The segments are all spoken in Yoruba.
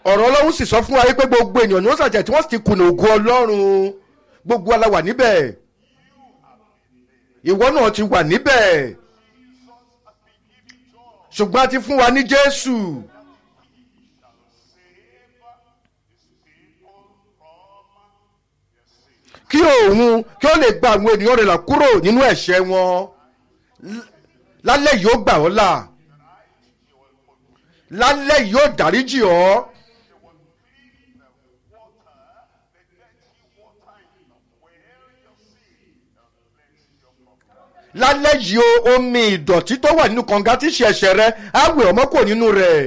ọ̀rọ̀ ọlọ́run sì sọ fún wa pé gbogbo ènìyàn ni wọ́n ṣàjẹ́ tí wọ́n sì ti kùnà ògo ọlọ́run gbogbo aláwà níbẹ̀ ìwọ náà ti wà níbẹ̀ ṣùgbọ́n a ti fún wa ní jésù kí òun kí ó lè gba àwọn ènìyàn rẹ̀ là kúrò nínú ẹ̀ṣẹ̀ wọn L- lálẹ́ yìí ó gbà ọ́ là lálẹ́ yìí ó dáríjì ọ́ lálẹ́ yìí ó omi ìdọ̀tí tó wà nínú kànga tí ṣe ẹ̀ṣẹ̀ rẹ á wẹ̀ ọmọ kò nínú rẹ̀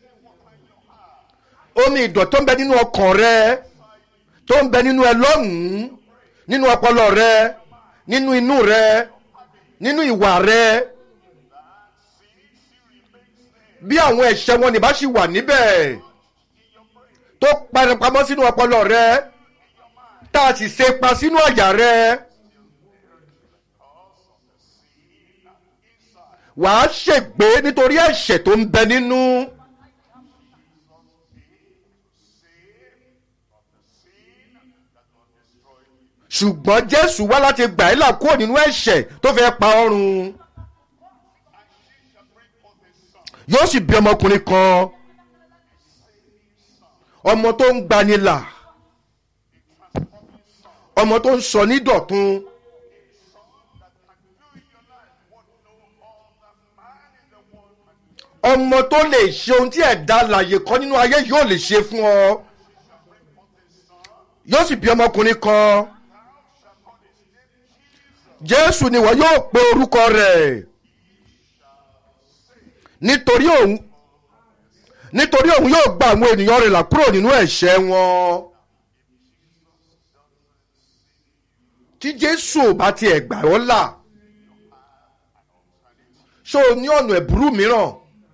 omi ìdọ̀tí tó ń bẹ nínú ọkàn rẹ tó ń bẹ nínú ẹ lọ́hùn-ún nínú ọpọlọ rẹ nínú inú rẹ nínú ìwà rẹ bí àwọn ẹ̀ṣẹ̀ wọn nìbá sì wà níbẹ̀ tó parapamọ́ sínú ọpọlọ rẹ tá a sì ṣe pa sínú àyà rẹ wàá ṣègbé nítorí ẹ̀ṣẹ̀ tó ń bẹ nínú. ṣùgbọ́n jésù wá láti gbà ẹ́ là kúrò nínú ẹ̀ṣẹ̀ tó fẹ́ pa ọ́run yóò sì bí ọmọkùnrin kan ọmọ tó ń gbanilà ọmọ tó ń sọ ní dọ̀tun ọmọ tó lè ṣe ohun tí ẹ̀dá alàyè kan nínú ayé yóò lè ṣe fún ọ yóò sì bí ọmọkùnrin kan jésù ni wọ́n yóò pe orúkọ rẹ̀ nítorí òun nítorí òun yóò gba àwọn ènìyàn rẹ̀ là kúrò nínú ẹ̀ṣẹ̀ wọn tí jésù ò bá tiẹ̀ gbà ọ́ là ṣó o ní ọ̀nà ẹ̀bùrú mìíràn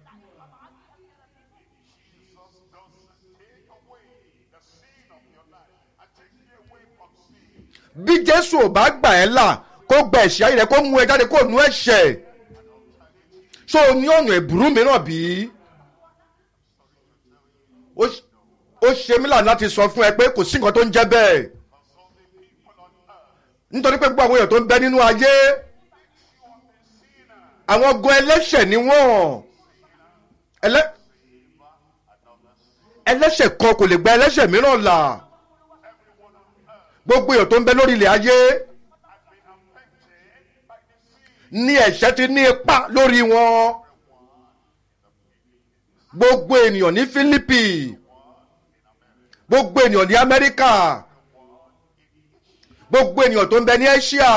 bí jésù ò bá gbà ẹ́ là kó gba ẹ̀ṣẹ̀ ayé rẹ kó mú ẹ jáde kó nu ẹ̀ṣẹ̀ ṣó o ní ọ̀nà ẹ̀bùrú mìíràn bí? ó ṣ- ó ṣe mí là láti sọ fún ẹ pé kò sí nǹkan tó ń jẹ́ bẹ́ẹ̀ nítorí pé gbogbo àwọn èèyàn tó ń bẹ nínú ayé àwọn gan ẹlẹ́ṣẹ̀ ni wọ́n ẹlẹ́ ẹlẹ́ṣẹ̀ kan kò lè gba ẹlẹ́ṣẹ̀ mìíràn là gbogbo èèyàn tó ń bẹ lórí ilẹ̀ ayé ní ẹ̀ṣẹ̀ ti ní ipa lórí wọn gbogbo ènìyàn ní Fílípì gbogbo ènìyàn ní Amẹ́ríkà gbogbo ènìyàn tó ń bẹ ní Asia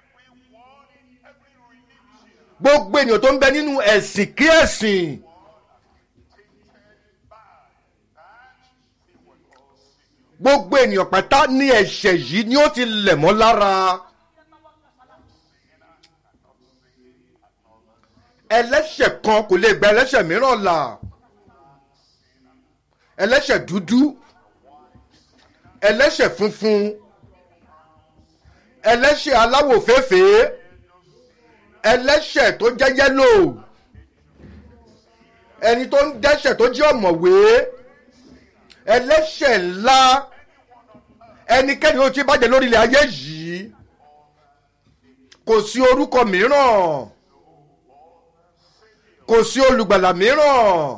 gbogbo ènìyàn tó ń bẹ nínú ẹ̀sìn kí ẹ̀sìn gbogbo ènìyàn pátá ní ẹ̀ṣẹ̀ yìí ni ó ti lẹ̀ mọ́ lára. ẹlẹ́ṣẹ̀ kan kò lè gba ẹlẹ́ṣẹ̀ mìíràn là ẹlẹ́ṣẹ̀ dúdú ẹlẹ́ṣẹ̀ funfun ẹlẹ́ṣẹ̀ aláwọ̀ fẹ́fẹ́ ẹlẹ́ṣẹ̀ tó jẹ́ yẹ́lò ẹni tó ń dẹ́ṣẹ̀ tó jẹ́ ọ̀mọ̀wé ẹlẹ́ṣẹ̀ ńlá ẹnikẹ́ni ó ti bàjẹ́ lórí ilẹ̀ ayé yìí kò sí orúkọ mìíràn kò sí olùgbàlà mìíràn.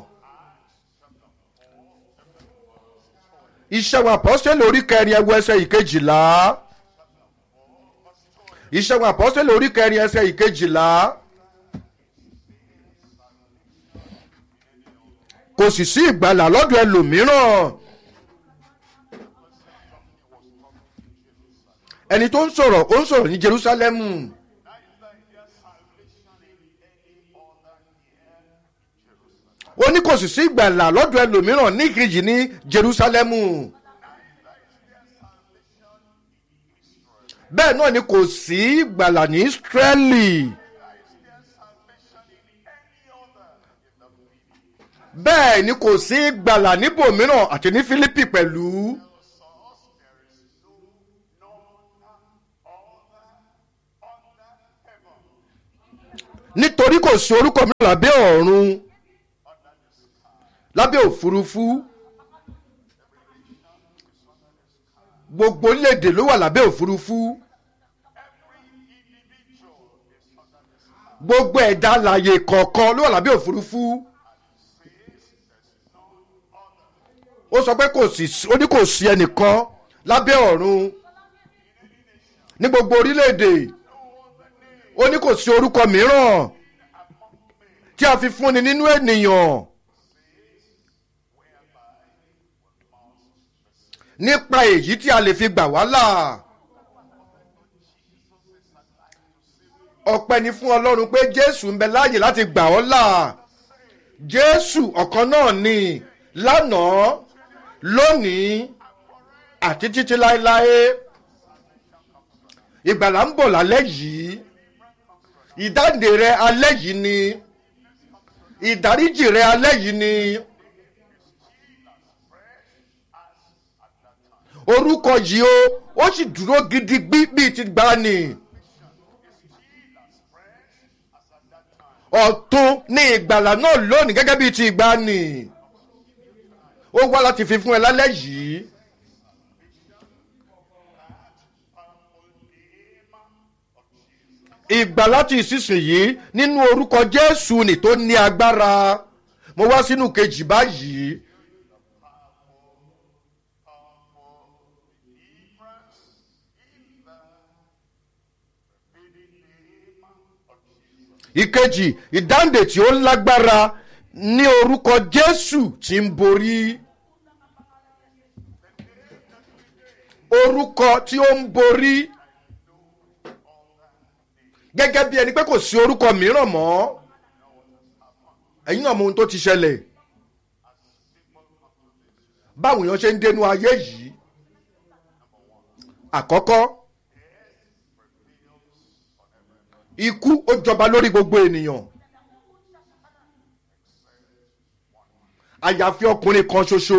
ìṣẹ́gun àpọ́sítélì orí kẹrin ẹwọ ẹsẹ̀ ìkejìlá ìṣẹ́gun àpọ́sítélì orí kẹrin ẹsẹ̀ ìkejìlá kò sì sí ìgbàlà lọ́dọ̀ ẹlòmíràn ẹni tó ń sọ̀rọ̀ ó ń sọ̀rọ̀ ní Jerúsálẹ́mù. ó ní kò sì sí ìgbàlà lọ́dọ̀ ẹlòmíràn ní ìkejì ní Jerúsálẹ́mù. bẹ́ẹ̀ náà ni kò sí ìgbàlà ní Ísírẹ́lì. bẹ́ẹ̀ ni kò sí ìgbàlà níbòmíràn àti ní Fílípì pẹ̀lú. nítorí kò sí orúkọ mìíràn lábẹ́ ọ̀run lábẹ́ òfurufú gbogbo orílẹ̀-èdè ló wà lábẹ́ òfurufú gbogbo ẹ̀dá alàyè kọ̀ọ̀kan ló wà lábẹ́ òfurufú ó sọ pé kò sí ó ní kò sí ẹnìkan lábẹ́ ọ̀run ní gbogbo orílẹ̀-èdè ó ní kò sí orúkọ mìíràn tí a fi fúnni nínú ènìyàn nípa èyí tí a lè fi gbà wá là ọpẹ́ ni fún ọlọ́run pé jésù ń bẹ láàyè láti gbà ọ́ là jésù ọ̀kan náà ni lánàá lónìí àti títí láéláé ìgbàlà ń bọ̀ lálẹ́ yìí ìdáǹdè rẹ alẹ́ yìí ni ìdáríjì rẹ alẹ́ yìí ni orúkọ yìí ó ó sì dúró gidigbi bíi ti gbani ọ̀tun ní ìgbàlà náà lónìí gẹ́gẹ́ bíi ti gbani ó wá láti fi fún ẹ lálẹ́ yìí. ìgbà láti ìsinsìnyí nínú orúkọ jésù ni tó ní agbára mo wá sínú kejì báyìí. ìkejì ìdáǹdè tí ó lágbára ní orúkọ jésù tí ń borí. orúkọ tí ó ń borí gẹ́gẹ́ bí ẹni pé kò sí orúkọ mìíràn mọ́ ẹ̀yin náà mọ ohun tó ti ṣẹlẹ̀ báwo èèyàn ṣe ń dénú ayé yìí àkọ́kọ́ ikú ó jọba lórí gbogbo ènìyàn àyàfi ọkùnrin kan ṣoṣo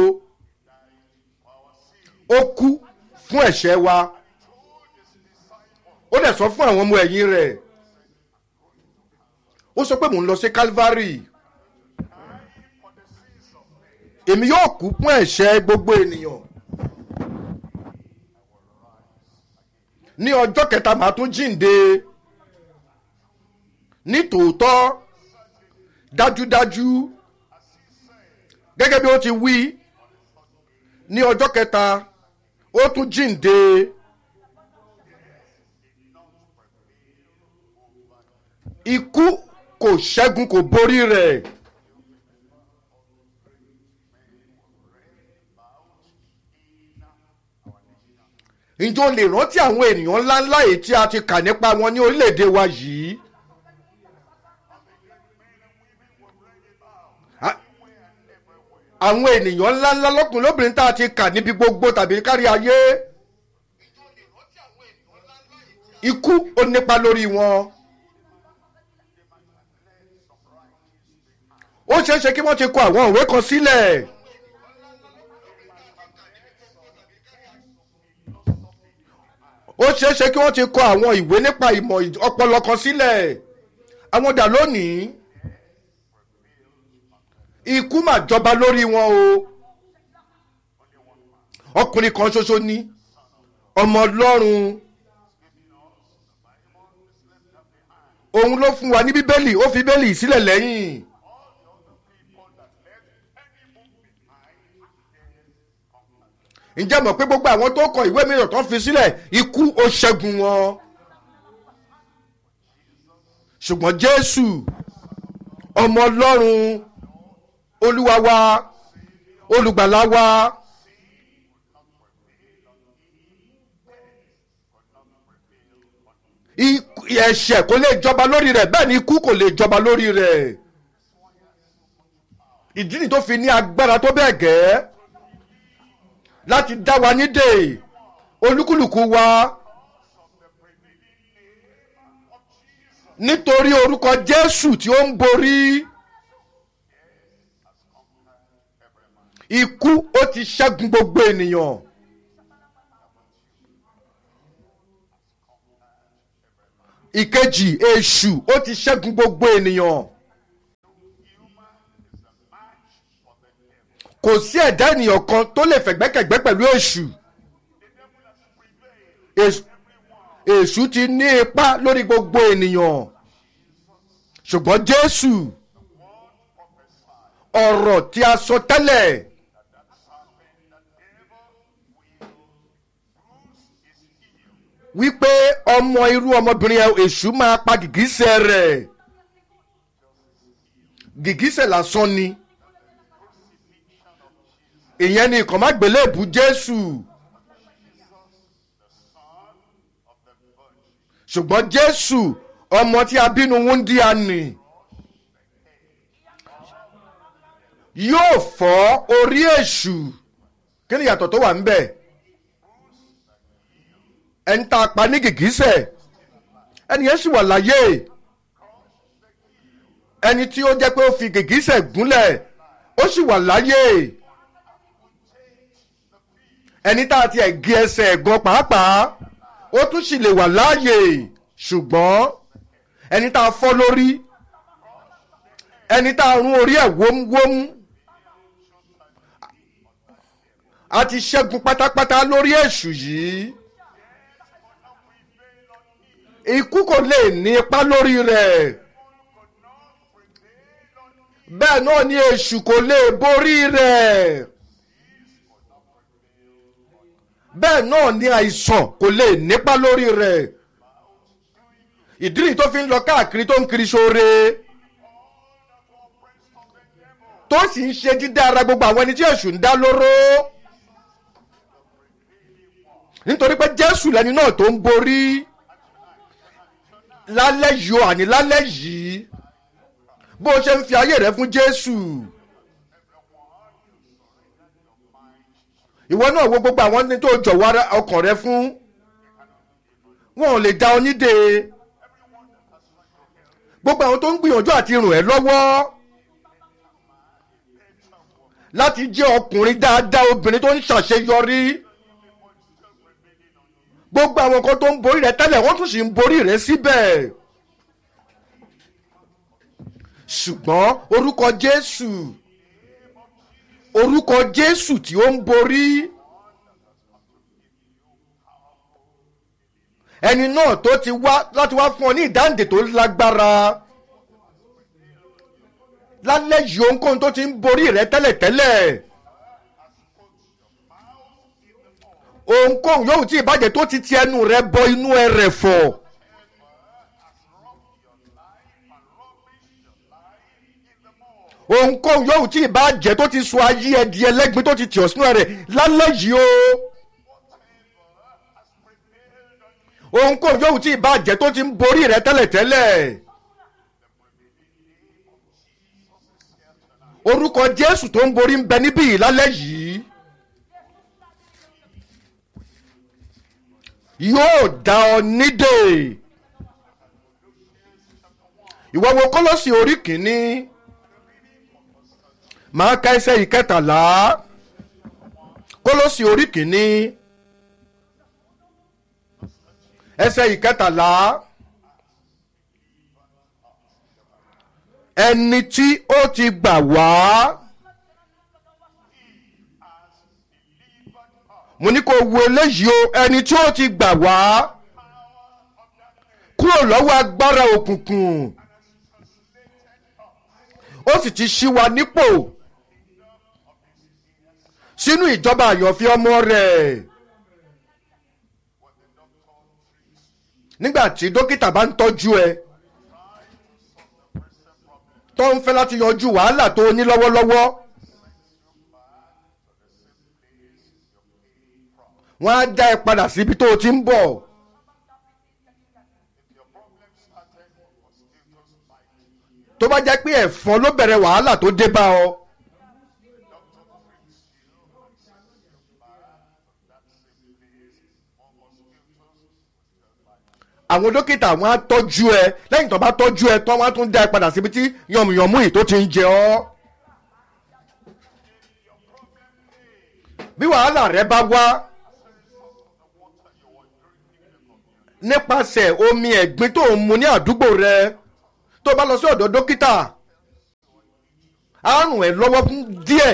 ó kú fún ẹ̀ṣẹ̀ wa ó dẹ̀ sọ fún àwọn ọmọ ẹ̀yìn rẹ̀ ó sọ pé mò ń lọ sí calvary èmi yóò kú fún ẹ̀ṣẹ̀ gbogbo ènìyàn ní ọjọ́ kẹta màá tún jíǹde ní tòótọ́ dájúdájú gẹ́gẹ́ bí ó ti wí ní ọjọ́ kẹta ó tún jíǹde. ikú kò ṣẹ́gun kò borí rẹ̀. ǹjọ́ lè rántí àwọn ènìyàn ńláńlá èyí tí a ti kà nípa wọn ní orílẹ̀-èdè wa yìí. àwọn ènìyàn ńláńlá lọ́kùnrin lóbìnrin tá a ti kà níbi gbogbo tàbí kárí ayé. ikú ó nípa lórí wọn. ó ṣeé ṣe kí wọ́n ti kọ àwọn òwe kan sílẹ̀. ó ṣeé ṣe kí wọ́n ti kọ àwọn ìwé nípa ìmọ̀ ọpọlọ kan sílẹ̀. àwọn dà lónìí ikú mà jọba lórí wọn o ọkùnrin kan ṣoṣo ní ọmọ ọlọ́run òun ló fún wa ní bíbélì ó fi bíbélì sílẹ̀ lẹ́yìn. ǹjẹ́ mọ̀ pé gbogbo àwọn tó kọ ìwé mìíràn tó fi sílẹ̀ ikú ó ṣẹ́gun wọn. ṣùgbọ́n jésù ọmọ ọlọ́run olúwa wa olùgbàlà wa ẹ̀ṣẹ̀ kò lè jọba lórí rẹ̀ bẹ́ẹ̀ ni ikú kò lè jọba lórí rẹ̀ ìdí ni tó fi ní agbára tó bẹ́ẹ̀ gẹ́ẹ́ láti dá wa nídè olúkúlùkù wa nítorí orúkọ jésù tí ó ń borí ikú ó ti ṣẹ́gun gbogbo ènìyàn ìkejì èṣù ó ti ṣẹ́gun gbogbo ènìyàn. kò sí ẹ̀dá ènìyàn kan tó lè fẹ̀gbẹ́kẹ̀gbẹ́ pẹ̀lú èṣù Èṣù- èṣù ti ní ipá lórí gbogbo ènìyàn ṣùgbọ́n jésù ọ̀rọ̀ tí a sọ tẹ́lẹ̀ wípé ọmọ irú ọmọbìnrin ẹ- èṣù máa pa gìgísẹ̀ rẹ̀ gìgísẹ̀ lásán ni ìyẹn ni ìkàn má gbélébù jésù ṣùgbọ́n jésù ọmọ tí a bínú wúndíá nì yóò fọ́ orí èṣù kí ni ìyàtọ̀ tó wà ń bẹ̀ ẹni tá a pa ní gìgísẹ̀ ẹni yẹn sì wà láyé ẹni tí ó jẹ́ pé ó fi gìgísẹ̀ gúnlẹ̀ ó sì wà láyé ẹni tá a ti ẹ̀ gé ẹsẹ̀ ẹ̀gan pàápàá ó tún sì lè wà láàyè ṣùgbọ́n ẹni tá a fọ́ lórí ẹni tá a rún orí ẹ̀ wómúwómú a ti ṣẹ́gun pátápátá lórí èṣù yìí ikú kò lè ní ipa lórí rẹ̀ bẹ́ẹ̀ náà ni èṣù kò lè borí rẹ̀ bẹ́ẹ̀ náà ni àìsàn kò lè nípa lórí rẹ̀ ìdí nìyí tó fi ń lọ káàkiri tó ń kiri sóore tó sì ń ṣe dídá ara gbogbo àwọn ẹni tí èṣù ń dá lóró nítorí pé jésù lẹni náà tó ń borí lálẹ́ yìí o àní lálẹ́ yìí bó o ṣe ń fi ayé rẹ fún jésù. ìwọ náà wo gbogbo àwọn ní tó jọ̀wọ́ ara- ọkàn rẹ fún wọn ò lè dá ọ nídè gbogbo àwọn tó ń gbìyànjú àti ràn ẹ́ lọ́wọ́ láti jẹ́ ọkùnrin dáadáa obìnrin tó ń ṣàṣeyọrí gbogbo àwọn kan tó ń borí rẹ tẹ́lẹ̀ wọ́n tún sì ń borí rẹ síbẹ̀ ṣùgbọ́n orúkọ jésù orúkọ jésù tí ó ń borí ẹni náà tó ti wá láti wá fún ọ ní ìdáǹdè tó lágbára lálẹ́ yìí ohunkóhun tó ti ń borí rẹ tẹ́lẹ̀tẹ́lẹ̀ ohunkóhun yóò tí ìbàjẹ́ tó ti ti ẹnu rẹ bọ inú ẹ rẹ̀ fọ̀. ohunkóhun yóò tí ìbá jẹ́ tó ti sọ ayé ẹ di ẹlẹ́gbin tó ti tì ọ́ sínú rẹ̀ lálẹ́ yìí o. ohunkóhun yóò tí ìbá jẹ́ tó ti ń borí rẹ tẹ́lẹ̀tẹ́lẹ̀. orúkọ jésù tó ń borí ń bẹ níbí yìí lálẹ́ yìí. yóò dá ọ nídè. ìwọ wo kólósì orí kìíní máa ka ẹsẹ̀ ìkẹtàlá kólósì orí kìíní ẹsẹ̀ ìkẹtàlá ẹni tí ó ti gbà wá mo ní kó wo eléyìí o ẹni tí ó ti gbà wá kúrò lọ́wọ́ agbára òkùnkùn ó sì ti ṣí wa nípò sínú ìjọba àyànfi ọmọ rẹ̀ nígbà tí dókítà bá ń tọ́jú ẹ tó ń fẹ́ láti yanjú wàhálà tó o ní lọ́wọ́lọ́wọ́ wọ́n á dá ẹ padà síbi tó o ti ń bọ̀. tó bá jẹ́ pé ẹ̀fọn ló bẹ̀rẹ̀ wàhálà tó dé bá ọ. àwọn dókítà wọn á tọ́jú ẹ lẹ́yìn tó bá tọ́jú ẹ tán wọn á tún dá ẹ padà síbi tí yànmùyànmú yìí tó ti ń jẹ ọ́. bí wàhálà rẹ bá wá nípasẹ̀ omi ẹ̀gbin tó ń mu ní àdúgbò rẹ tó bá lọ sí ọ̀dọ̀ dókítà á rùn ẹ́ lọ́wọ́ fún díẹ̀.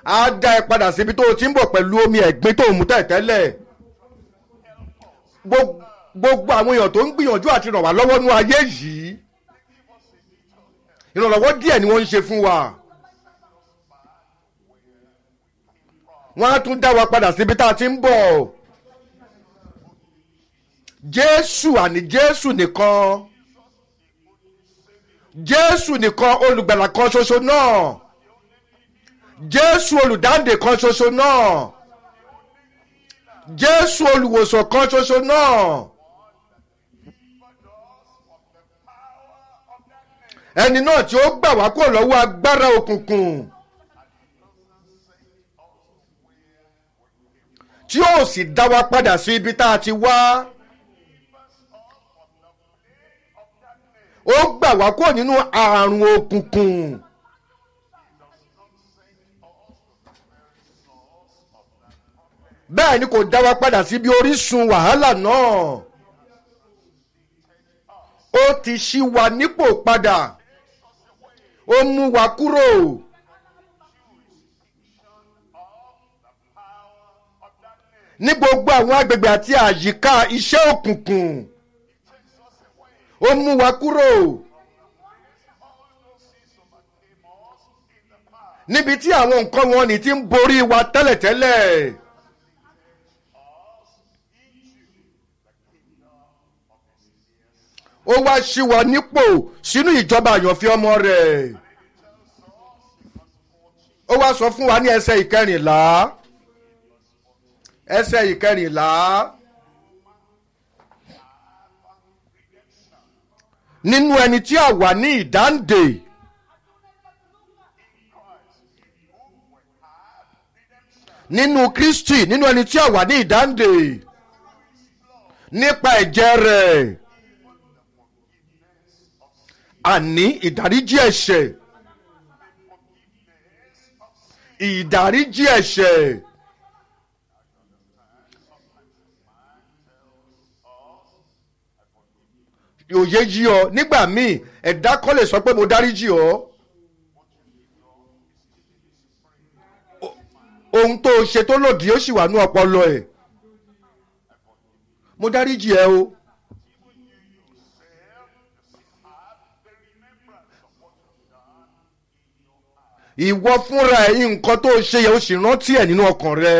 á dá ẹ padà síbi tó o ti ń bọ̀ pẹ̀lú omi ẹ̀gbin tó o mú tẹ̀tẹ́lẹ̀ Gbo- gbogbo àwọn èèyàn tó ń gbìyànjú àti ràn wá lọ́wọ́ nú ayé yìí ìrànlọ́wọ́ díẹ̀ ni wọ́n ń ṣe fún wa wọ́n á tún dá wa padà síbi tá a ti ń bọ̀ jésù àní jésù nìkan jésù nìkan olùgbàlà kan ṣoṣo náà jésù olùdáǹdè kan ṣoṣo náà jésù olùwòsàn kan ṣoṣo náà ẹni náà tí ó gbà wá kúrò lọ́wọ́ agbára òkùnkùn tí ó sì dá wa padà sí ibi tá a ti wá ó gbà wá kúrò nínú àrùn òkùnkùn. bẹ́ẹ̀ ni kò dá wa padà síbi orísun wàhálà náà ó ti ṣí wa nípò padà ó mú wa kúrò ní gbogbo àwọn agbègbè àti àyíká iṣẹ́ òkùnkùn ó mú wa kúrò níbi tí àwọn nǹkan wọn ní ti ń borí wa tẹ́lẹ̀tẹ́lẹ̀. ó wá ṣí wa nípò sínú ìjọba àyànfẹ́ ọmọ rẹ̀ ó wá sọ fún wa ní ẹsẹ̀ ìkẹrìnlá ẹsẹ̀ ìkẹrìnlá nínú ẹni tí a wà ní ìdáǹdè nínú kristi nínú ẹni tí a wà ní ìdáǹdè nípa ẹ̀jẹ̀ rẹ̀ àní ìdáríjì ẹ̀ṣẹ̀ ìdáríjì ẹ̀ṣẹ̀ òye yí ọ nígbà míì ẹ̀dá kan lè sọ pé mo dáríjì ọ O- ohun tó o ṣe tó lòdì ó sì wà ní ọpọlọ ẹ mo dáríjì ẹ o. ìwọ fúnra ẹ nǹkan tó ṣe yẹ o sì rántí ẹ nínú ọkàn rẹ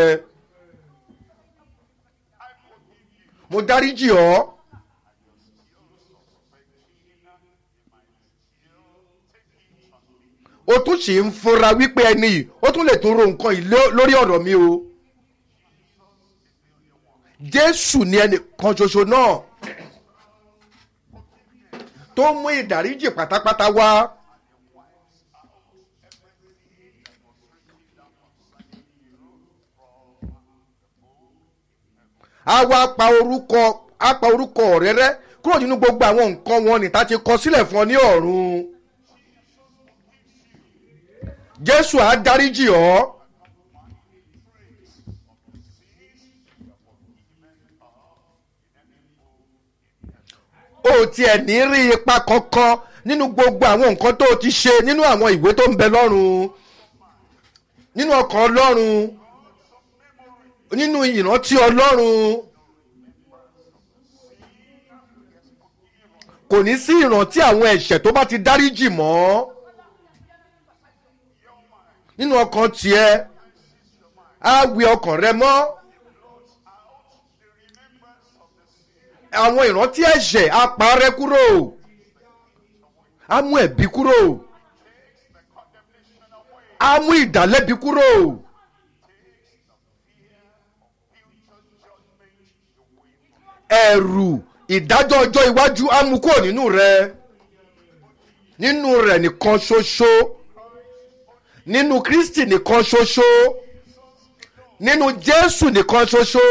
mo dáríjì ọ o tún sì ń fura wípé ẹni yìí ó tún lè tún ro nǹkan yìí ló- lórí ọ̀rọ̀ mi o jésù ni ẹnì kan ṣoṣo náà tó mú ìdáríjì pátápátá wá. a wá pa orúkọ a pa orúkọ rẹ rẹ kúrò nínú gbogbo àwọn nǹkan wọn ní ta ti kọ sílẹ̀ fún ọ ní ọ̀run jésù á dáríjì ọ́ o tiẹ̀ ní rí ipa kankan nínú gbogbo àwọn nǹkan tó o ti ṣe nínú àwọn ìwé tó ń bẹ lọ́run nínú ọkàn ọlọ́run nínú ìrántí ọlọ́run kò ní sí ìrántí àwọn ẹ̀ṣẹ̀ tó bá ti dáríjì mọ́ nínú ọkàn tiẹ̀ á wí ọkàn rẹ mọ́ àwọn ìrántí ẹ̀ṣẹ̀ á parẹ́ kúrò á mú ẹ̀bi kúrò á mú ìdálẹ́bi kúrò. ẹ̀rù ìdájọ́ ọjọ́ iwájú á mú kúrò nínú rẹ nínú rẹ nìkan ṣoṣo nínú kristi nìkan ṣoṣo nínú jésù nìkan ṣoṣo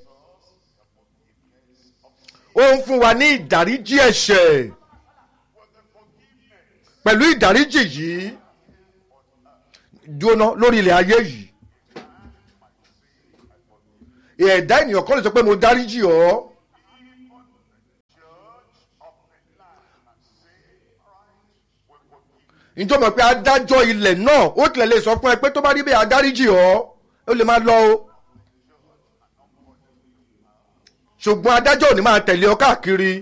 ó ń fún wa ní ìdáríjì ẹ̀ṣẹ̀ pẹ̀lú ìdáríjì yìí jóná lórí ilẹ̀ ayé yìí ẹ̀dá ènìyàn kan lè sọ pé mo dáríjì ọ́. ǹjọ́ mọ̀ pé adájọ́ ilẹ̀ náà ó tilẹ̀ lè sọ fún ẹ pé tó bá rí bẹ́ẹ̀ adáríjì ọ́ ó lè máa lọ o ṣùgbọ́n adájọ́ ò ní máa tẹ̀lé ọ káàkiri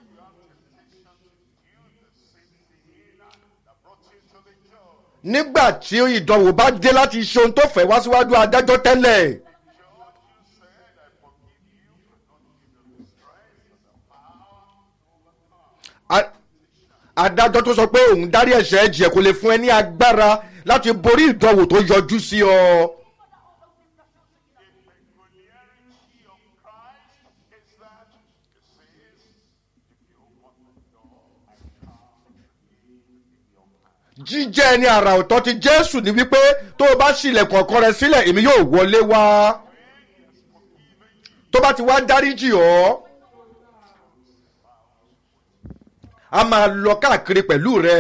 nígbà tí ìdánwò bá dé láti ṣe ohun tó fẹ́ wá síwájú adájọ́ tẹ́lẹ̀ A- adájọ́ tó sọ pé òun dárí ẹ̀ṣẹ̀ ẹ̀jẹ̀ kò lè fún ẹ ní agbára láti borí ìdánwò tó yọjú sí ọ. jíjẹ́ ẹni àrà ọ̀tọ̀ ti jésù ní wípé tó o bá ṣílẹ̀kùn ọkàn rẹ sílẹ̀ èmi yóò wọlé wá tó bá ti wá dáríjì ọ́ a máa lọ káàkiri pẹ̀lú rẹ.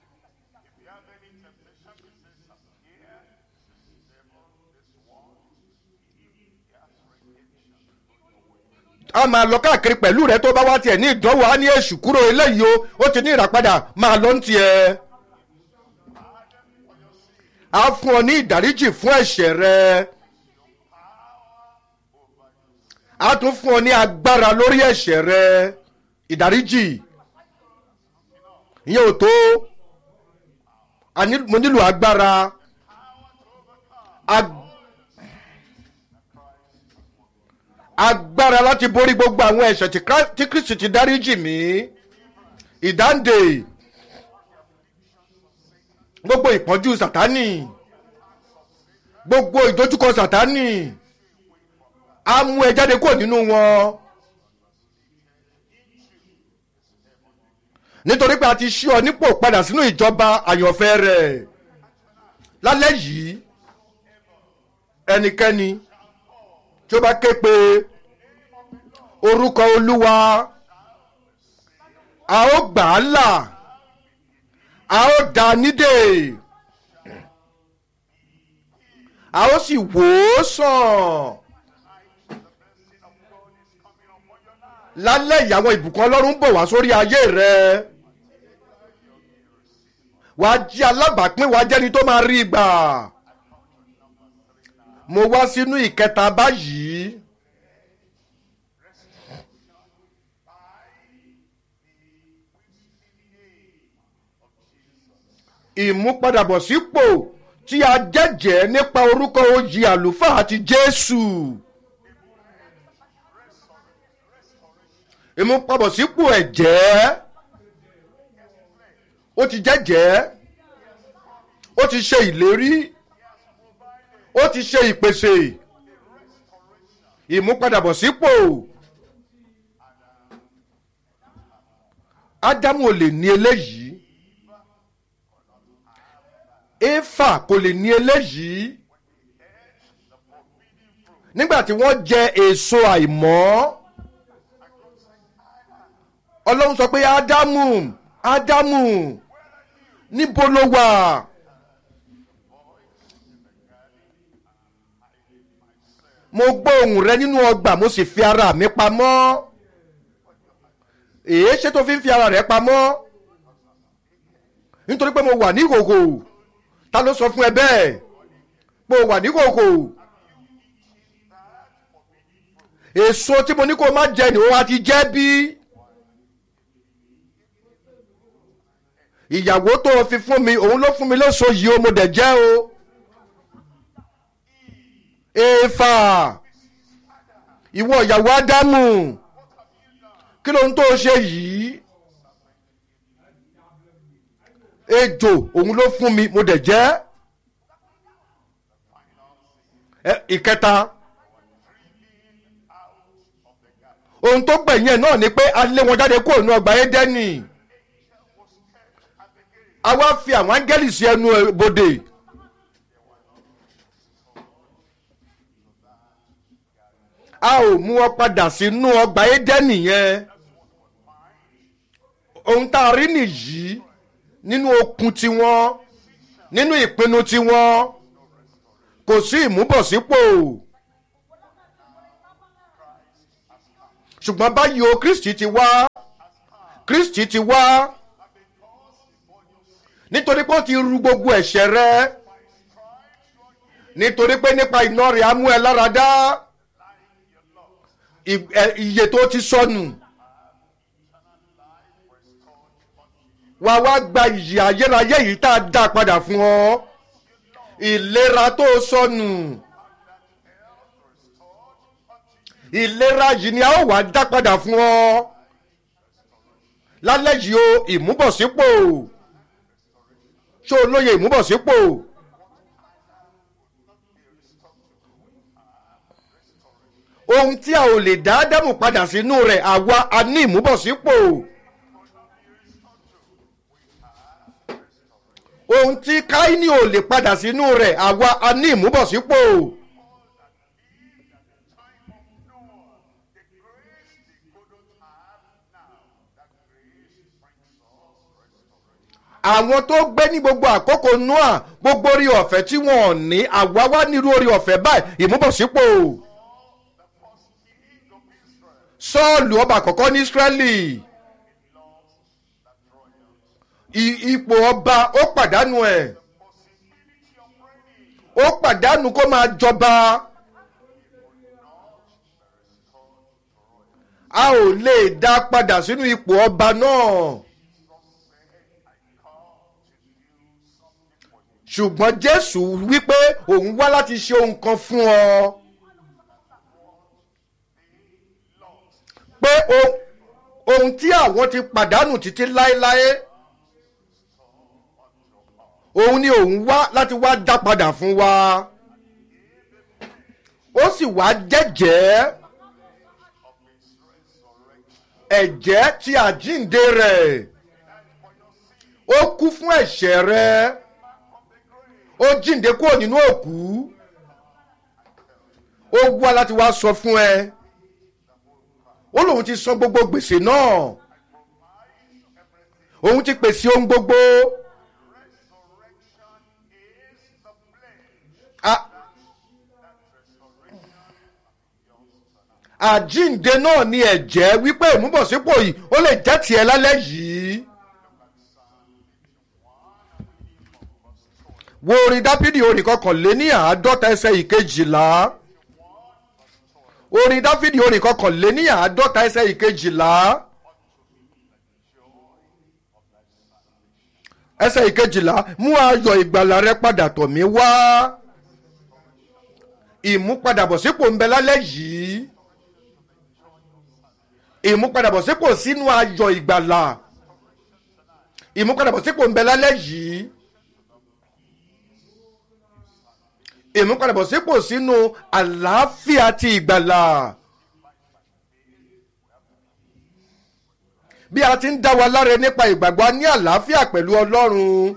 a máa lọ káàkiri pẹ̀lú rẹ tó bá wá tiẹ̀ ní ìdánwò á ní èṣù kúrò eléyìí o ó ti ní ìràpadà máa lọ ń tiẹ̀. a fún ọ ní ìdáríjì fún ẹ̀ṣẹ̀ rẹ. a tún fún ọ ní agbára lórí ẹ̀ṣẹ̀ rẹ ìdáríjì ìyẹn ò tó a ní- mo nílò agbára Ag- agbára láti borí gbogbo àwọn ẹ̀ṣẹ̀ tí Christ- tí kristi ti dáríjì mí ìdáǹdè gbogbo ìpọ́njú sàtánì gbogbo ìdojúkọ sàtánì á mú ẹ jáde kúrò nínú wọn. nítorí pé a ti ṣí ọ nípò padà sínú ìjọba àyànfẹ́ rẹ̀ lálẹ́ yìí ẹnikẹ́ni tí ó bá ké pe orúkọ olúwa a ó gbà á là a ó dá a nídè a ó sì wò ó sàn lálẹ́ yìí àwọn ìbùkún ọlọ́run ń bọ̀ wá sórí ayé rẹ wàá jí alábàápín wàá jẹ́ni tó máa rí gbà mo wá sínú ìkẹta báyìí ìmúpadàbọ̀sípò tí a jẹ́jẹ́ nípa orúkọ oyè àlùfáà àti jésù. ìmúpadàbọ̀sípò ẹ̀jẹ̀ ó ti jẹ́jẹ́ ó ti ṣe ìlérí ó ti ṣe ìpèsè ìmúpadàbọ̀sípò ádámù ò lè ní eléyìí éfà kò lè ní eléyìí nígbà tí wọ́n jẹ èso àìmọ́ ọlọ́run sọ pé ádámù ádámù níbo ló wà. mo gbọ́ ohùn rẹ nínú ọgbà mo sì fi ara mi pamọ́ èé ṣé tó fi ń fi ara rẹ pamọ́ nítorí pé mo wà ní ìhòhò ta ló sọ fún ẹ bẹ́ẹ̀ pé o wà ní ìhòhò èso tí mo ní kó o má jẹ ni o wa ti jẹ bí ìyàwó tó o fi fún mi òun ló fún mi léso yìí o mo dẹ̀ jẹ́ o éfà ìwọ ìyàwó ádámù kí ló ń tó ṣe yìí ejò òun ló fún mi mo dẹ̀ jẹ́ Ẹ, ìkẹta ohun tó gbẹ̀yìn ẹ̀ náà ni pé a lé wọn jáde kúrò ní ọgbà édẹ́nì a wá fi àwọn áńgẹ́lì sí ẹnu bodè. a ò mú ọ padà sínú ọgbà édẹ́nì yẹn ohun tá a rí nìyí nínú okun tiwọn nínú ìpinnu tiwọn kò sí ìmúbọ̀sípò ṣùgbọ́n báyìí o kristi ti wá kristi ti wá nítorí pé ó ti ru gbogbo ẹ̀ṣẹ̀ rẹ nítorí pé nípa iná rẹ̀ á mú ẹ lára dá ì- ẹ- iye tó ti sọnù wà wá gba ìyè ayérayé yìí tá a dá padà fún ọ ìlera tó sọnù ìlera yìí ni a ó wá dá padà fún ọ lálẹ́ yìí o ìmúbọ̀sípò ṣó o lóye ìmúbọ̀sípò ohun tí a ò lè dá ádámù padà sínú rẹ̀ àwa a ní ìmúbọ̀sípò ohun tí káínì ò lè padà sínú rẹ̀ àwa a ní ìmúbọ̀sípò. àwọn tó gbé ní gbogbo àkókò noah gbogbo orí ọ̀fẹ́ tí wọ́n ò ní àwa wá nírú orí ọ̀fẹ́ báyìí ìmúbọ̀sípò sọ́ọ̀lù ọba àkọ́kọ́ ní ísírẹ́lì I- ipò ọba ó pàdánù ẹ̀ ó pàdánù kó máa jọba a ò lè dá padà sínú ipò ọba náà. ṣùgbọ́n jésù wípé òun wá láti ṣe ohun kan fún ọ pé o- ohun tí àwọn ti pàdánù títí láéláé òun ni òun wá láti wá dá padà fún wa ó sì wá jẹ́jẹ́ ẹ̀jẹ̀ tí àjíǹde rẹ̀ ó kú fún ẹ̀ṣẹ̀ rẹ̀ ó jíǹde kúrò nínú òkú ó wá láti wá sọ fún ẹ ó lóun ti san gbogbo gbèsè náà òun ti pèsè ohun gbogbo A- àjíǹde náà ni ẹ̀jẹ̀ wípé ìmúbọ̀sípò yìí ó lè jẹ́ tiẹ̀ lálẹ́ yìí. wo orin dáfídì orin kọkànléní àádọ́ta ẹsẹ̀ ìkejìlá orin dáfídì orin kọkànléní àádọ́ta ẹsẹ̀ ìkejìlá ẹsẹ̀ ìkejìlá mú ayọ̀ ìgbàlà rẹ padà tọ̀ mí wá ìmúpadàbọ̀sípò ń bẹ lálẹ́ yìí ìmúpadàbọ̀sípò sínú ayọ̀ ìgbàlà ìmúpadàbọ̀sípò ń bẹ lálẹ́ yìí. ìmúpadàbọ̀sípò sínú àlàáfíà ti ìgbàlà. bí a ti ń dá wa láre nípa ìgbàgbọ́ a ní àlàáfíà pẹ̀lú ọlọ́run.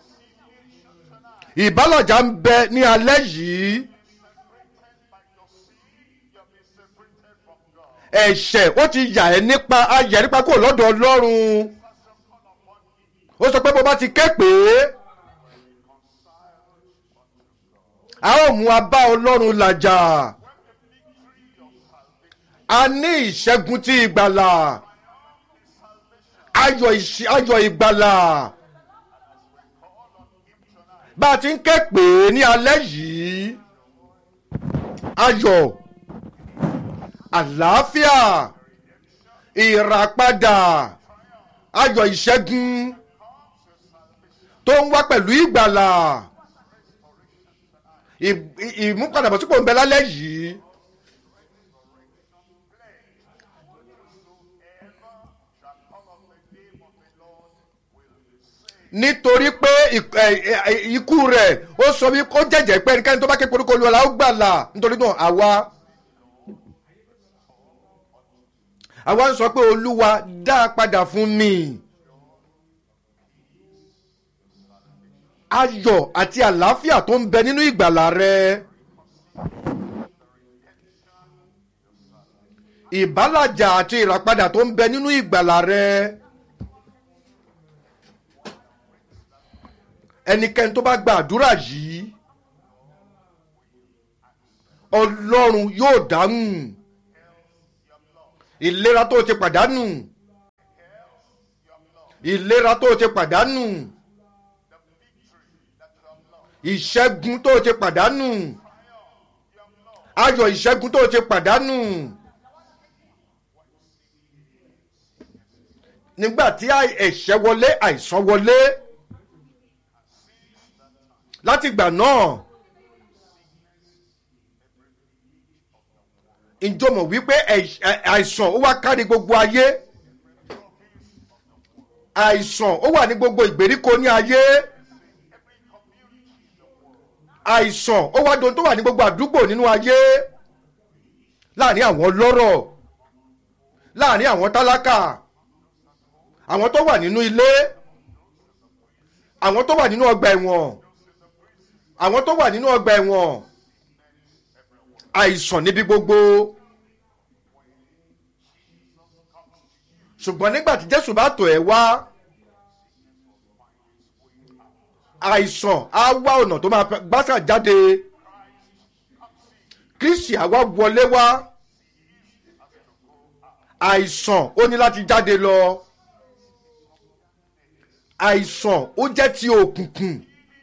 ìbálòjá ń bẹ ní alẹ́ yìí. ẹ̀ṣẹ̀ ó ti yà ẹ́ nípa ayẹ̀ nípa kó lọ́dọ̀ ọlọ́run. ó sọ pé bó bá ti ké pè é. a ó mú abá ọlọ́run làjà a ní ìṣẹ́gun tí ìgbàlà ayọ̀ ìṣ- ayọ̀ ìgbàlà bá a ti ń ké pè é ní alẹ́ yìí ayọ̀ àlàáfíà ìràpadà ayọ̀ ìṣẹ́gun tó ń wá pẹ̀lú ìgbàlà ì- ì- ìmúpadàbọ̀sípò ń bẹ lálẹ́ yìí. nítorí pé ìk- ẹ- ẹ- ẹ- ikú rẹ̀ ó sọ wí kó jẹ́jẹ́ pé ẹnikẹ́ni tó bá ké koríko olúwa la ó gbàlà nítorí náà àwa àwa ń sọ pé olúwa dá a padà fún mi. ayọ̀ àti àlàáfíà tó ń bẹ nínú ìgbàlà rẹ. ìbálàjà àti ìràpadà tó ń bẹ nínú ìgbàlà rẹ. ẹnikẹ́ni tó bá gba àdúrà yìí ọlọ́run yóò dáhùn ìlera tó ti pàdánù ìlera tó ti pàdánù ìṣẹ́gun tó o ti pàdánù ayọ̀ ìṣẹ́gun tó o ti pàdánù nígbà tí àì- ẹ̀ṣẹ̀ wọlé àìsàn wọlé látìgbà náà ìjọmọ̀ wípé ẹ̀ṣ- ẹ̀- àìsàn ó wá kárí gbogbo ayé àìsàn ó wà ní gbogbo ìgbèríko ní ayé àìsàn ó wá dohun tó wà ní gbogbo àdúgbò nínú ayé láàrin àwọn ọlọ́rọ̀ láàrin àwọn tálákà àwọn tó wà nínú ilé àwọn tó wà nínú ọgbà ẹ̀wọ̀n àwọn tó wà nínú ọgbà ẹ̀wọ̀n àìsàn níbi gbogbo ṣùgbọ́n nígbà tí jésù bá tọ̀ ẹ́ wá àìsàn á wá ọ̀nà tó máa gbásà jáde kristi àwa wọlé wá àìsàn ó ní láti jáde lọ àìsàn ó jẹ́ ti òkùnkùn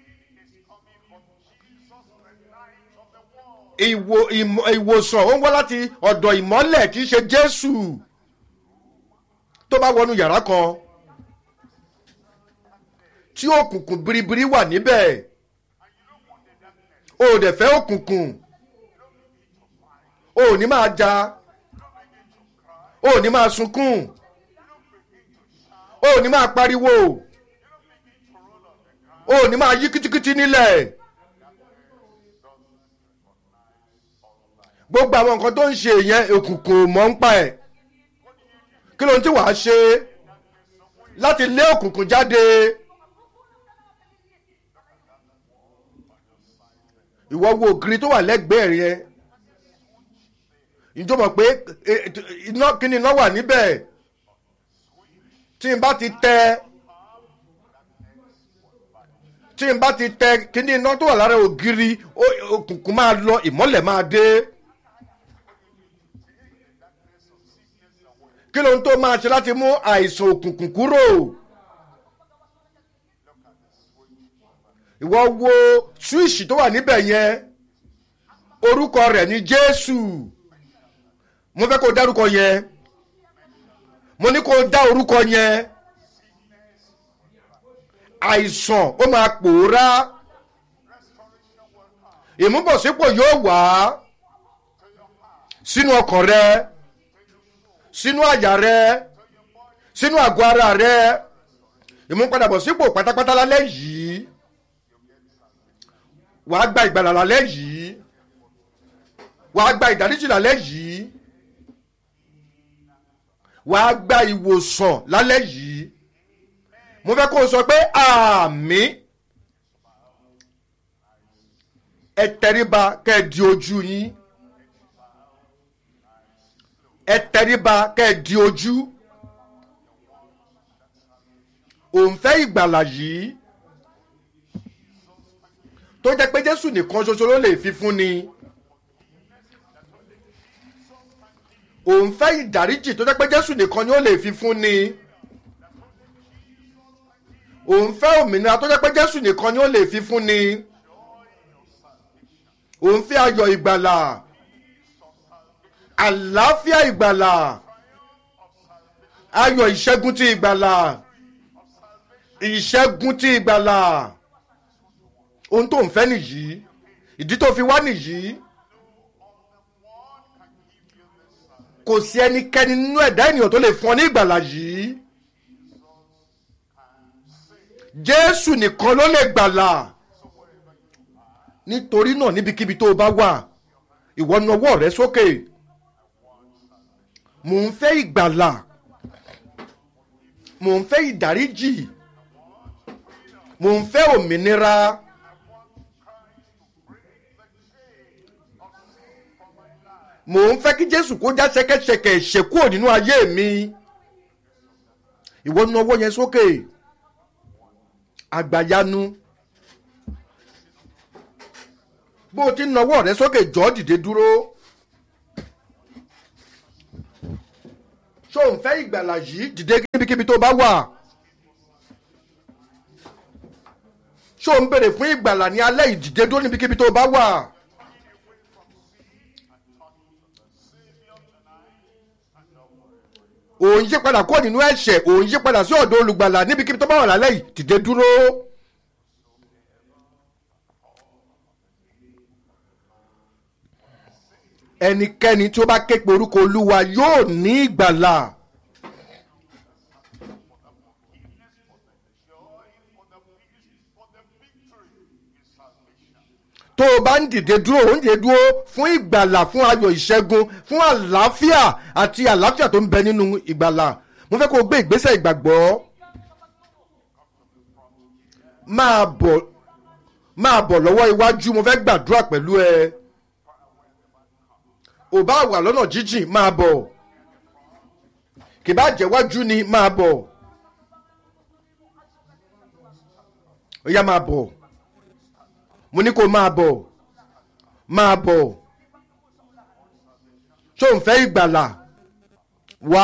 ìwò ìmọ̀- ìwòsàn ó ń wá láti ọ̀dọ̀ ìmọ́lẹ̀ tí í ṣe jésù tó bá wọnú yàrá kan tí òkùnkùn biribiri wà níbẹ̀ o ò dẹ̀ fẹ́ òkùnkùn o ò ní máa ja o ò ní máa sunkún o ò ní máa pariwo o ò ní máa yí kítíkítí nílẹ̀ gbogbo àwọn nǹkan tó ń ṣe yẹn òkùnkùn ò mọ̀ ń pa ẹ̀ kí ló ń tí wàá ṣe láti lé òkùnkùn jáde ìwọ wo ògiri tó wà lẹ́gbẹ̀ẹ́ rẹ ìjọ mọ̀ pé e, e, iná kíni iná wà níbẹ̀ tí n bá ti tẹ tí n bá ti tẹ kíni iná tó wà lára ògiri ó- òkùnkùn máa lọ ìmọ́lẹ̀ máa dé. kí ló ń tó máa ṣe láti mú àìsàn òkùnkùn kúrò ìwọ wo ṣúìṣì tó wà níbẹ̀ yẹn orúkọ rẹ̀ ní jésù mo fẹ́ kó o dárúkọ yẹn mo ní kó o dá orúkọ yẹn àìsàn ó máa pòórá ìmúbọ̀sípò yóò wá sínú ọkàn rẹ sínú àyà rẹ sínú àgọ́ ara rẹ ìmúpadàbọ̀sípò pátápátá lálẹ́ yìí wàá gba ìgbàlà lálẹ́ yìí wàá gba ìdáríjì lálẹ́ yìí wàá gba ìwòsàn lálẹ́ yìí mo fẹ́ kó o sọ pé àmì ẹ tẹríba kẹ́ ẹ di ojú yín ẹ tẹríba kẹ́ ẹ di ojú òǹfẹ́ ìgbàlà yìí tó jẹ́ pé jésù nìkan ṣoṣo ló lè fi fún ni òǹfẹ́ ìdáríjì tó jẹ́ pé jésù nìkan ni ó lè fi fún ni òǹfẹ́ òmìnira tó jẹ́ pé jésù nìkan ni ó lè fi fún ni òǹfẹ́ ayọ̀ ìgbàlà àlàáfíà ìgbàlà ayọ̀ ìṣẹ́gun ti ìgbàlà ìṣẹ́gun ti ìgbàlà ohun tó ń fẹ́ nìyí ìdí tó fi wá nìyí kò sí ẹnikẹ́ni nínú ẹ̀dá ènìyàn tó lè fún ọ ní ìgbàlà yìí jésù nìkan ló lè gbàlà nítorí náà níbikíbi tó o bá wà ìwọ na ọwọ́ rẹ sókè mò ń fẹ́ ìgbàlà mò ń fẹ́ ìdáríjì mò ń fẹ́ òmìnira mò ń fẹ́ kí jésù kó já ṣẹkẹ́ṣẹkẹ̀ ìṣekúrò nínú ayé mi ìwọ na ọwọ́ yẹn sókè àgbàyanu bó o ti ń nawọ́ rẹ sókè jọ́ dìde dúró ṣó ń fẹ́ ìgbàlà yìí dìde níbikíbi tó bá wà ṣó ń béèrè fún ìgbàlà ní alẹ́ ìdìde dúró níbikíbi tó bá wà. òun yí padà kúrò nínú ẹ̀ṣẹ̀ òun yí padà sí ọ̀dọ̀ olùgbàlà níbikíbi tó bá wà lálẹ́ yìí dìde dúró. ẹnikẹ́ni tí ó bá ké pe orúkọ olúwa yóò ní ìgbàlà. tó o bá ń dìde dúró ò ń dìde dúró fún ìgbàlà fún ayọ̀ ìṣẹ́gun fún àlàáfíà àti àlàáfíà tó ń bẹ nínú ìgbàlà mo fẹ́ kó o gbé ìgbésẹ̀ ìgbàgbọ́ máa bọ̀ máa bọ̀ lọ́wọ́ iwájú mo fẹ́ gbàdúrà pẹ̀lú ẹ ò bá wà lọ́nà jíjìn máa bọ̀ kì bá jẹ́wájú ni máa bọ̀ ó yá máa bọ̀ mo ní kó máa bọ̀ máa bọ̀ tó ń fẹ́ ìgbàlà wá